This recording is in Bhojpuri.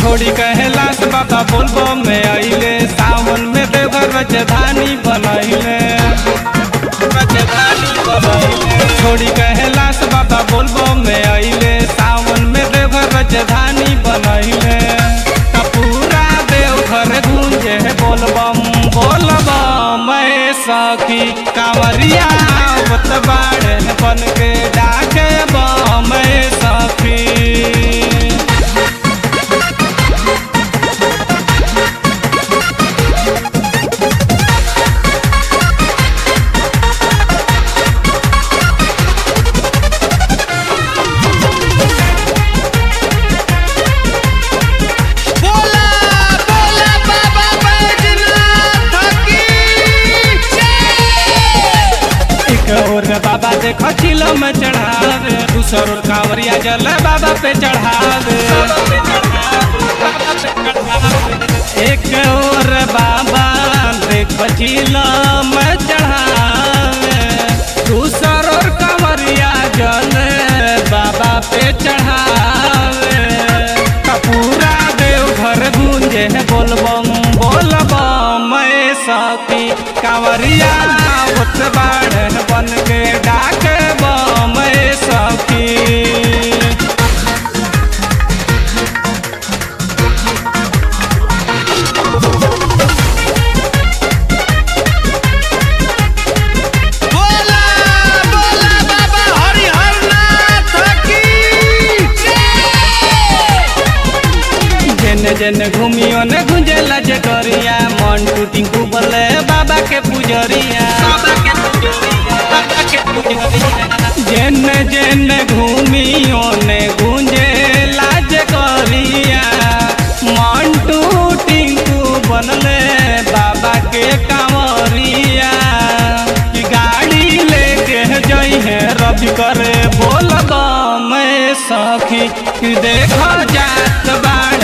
छोड़ी कैलाश बाबा बोलबो में आइले सावन में देवघर राजधानी बनैले राजधानी बनैले छोड़ी कैलाश बाबा बोलबो में आइले सावन में देवघर राजधानी बनैले त पूरा देवघर गूंजे बोलबम बोलबम मैं सखी कांवरिया आवत बाड़े बन के डाके बम मैं सखी बोला बोला बाबा बैजनाथ की जय एक और बाबा देखो चिलो में चढ़ावे दूसर और कांवरिया जल बाबा पे चढ़ावे एक और बाबा देखो चिलो में चढ़ावे दूसर और कांवरिया जल बाबा पे चढ़ावे त पूरा देवघर गूंजे बोलबम बोलबम मैं सखी कांवरिया उत बाढ़ बन के डाक बम सखी बोला बोला बाबा हरिहरनाथ की जय जेन जेन घूमियो ने गुंजेला जे करिया मन टूटी कुबले बाबा के पुजरिया जेन जेन घूमियो ने गुंजेला जे करिया मन टूटी बनले बाबा के कांवरिया कि गाड़ी लेके जई है रवि करे बोलबा मैं सखी कि देखो जात बाड़